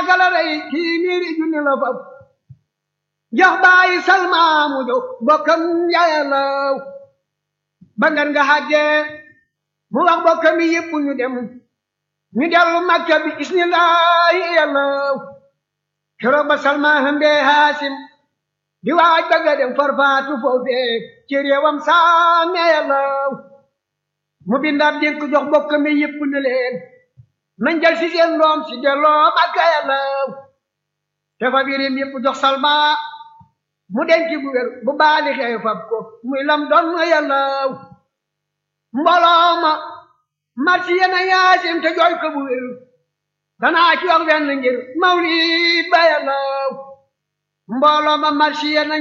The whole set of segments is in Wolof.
paaka la rey kii miiri junni la fab jox bàyyi salma mu jox bokkam yàllaw ba ngan nga xàggee mu wax bokkam yi yëpp ñu dem ñu dellu makka bi isnillahi yàllaw keroog ba salma hëmbee haasim di waaj bëgga dem farfaatu foofee ci réewam saame yàllaw mu bindaat dénk jox bokkam yi yëpp ne leen nañ jël si seen doom si delloo makka yàllaw te fa birim yëpp jox salma mu denc bu wér bu baali xew fab ko muy lam doon yàllaw mbooloo ma marsi yena yaasim te jooy ko bu wér danaa ci wax wenn ngir mawlid ba yàllaw mbooloo ma marsi yenañ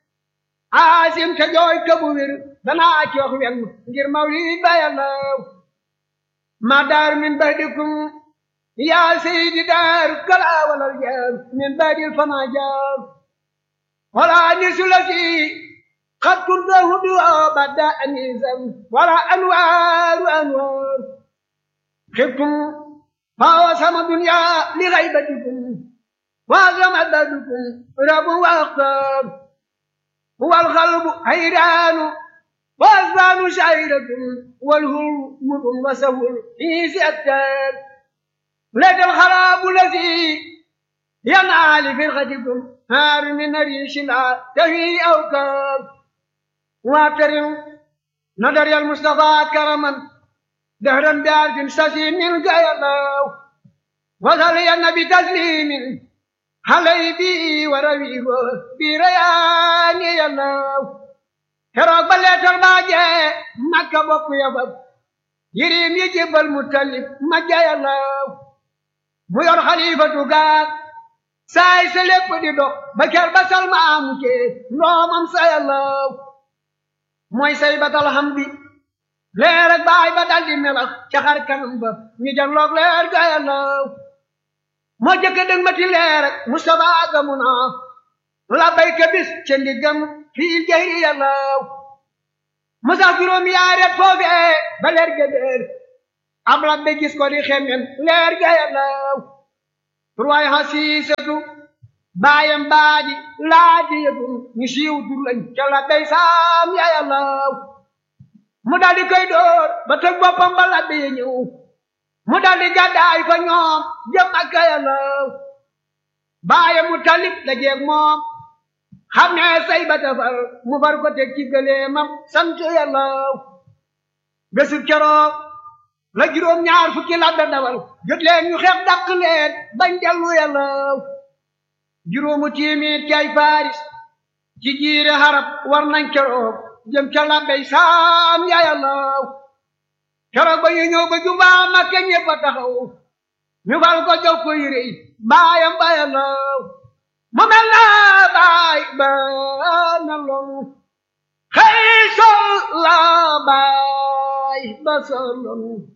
aasim te jooy ko bu wér danaa ci wax wenn ngir mawlid ba yàllaw ma daar min badikum yaa seydi daar kala walal jaar min badil fana jaar wala nisulasi قد كنت هدوء بعد أنيسا ولا أنوار أنوار خفتم فوسم الدنيا لغيبتكم وعظم عددكم رب وأختار هو القلب حيران وأذان شعيرة والهرم وسهل في سأتان لك الخراب الذي ينعى لفرقتكم هار من ريش لا تهي أوكار واكرم نظر المصطفى كرما دهرا بعرف سسي من قيلاو وصلي بتسليم علي بي ورويه بريان يلاو كروك بليت الباجة مكة بكو يبب يريم يجيب المتلف مجا يلاو ميور خليفة قاد saay sa lépp di dox ba ker ba salma amu cee ndoomam sa yàllaw mooy say batal xam bi leer ak baay ba dal di melax ca xar kanam ba ñu janloog leer ga yàllaw moo jëkk dëg mati leer ak Mustafa gamu naa la bayka bis ca ndiggam fii jahri yàllaw musa juróom yaaret foofee ba leer ga déer am la be gis ko di xemmen leer ga yàllaw turwaay xasiisatu baayam baadi laaji yëtum ñu siiw tur lañ ca la day saam ya yàllaw mu daldi koy door ba tëg boppam ba la bee ñëw mu daldi gàddaay fa ñoom jëm ak yàllaw baayam mu talib la jeeg moom xam ne say ba tafar mu far ko teg ci gëleemam sant yàllaw bésu keroog la juróom ñaar fukki la da dawal jot leen ñu xeex dàq leen bañ dellu yàllaw juróomu tiimit ci ay faris ci jiire xarab war nañ keroog jëm ca labbey saam ya yàllaw keroog ba ñu ñëw ba jubaa Makka ñëpp a taxaw ñu fal ko jox ko yére yi baayam ba yàllaw mu mel na baay ba na loolu xëy sol la baay ba sa loolu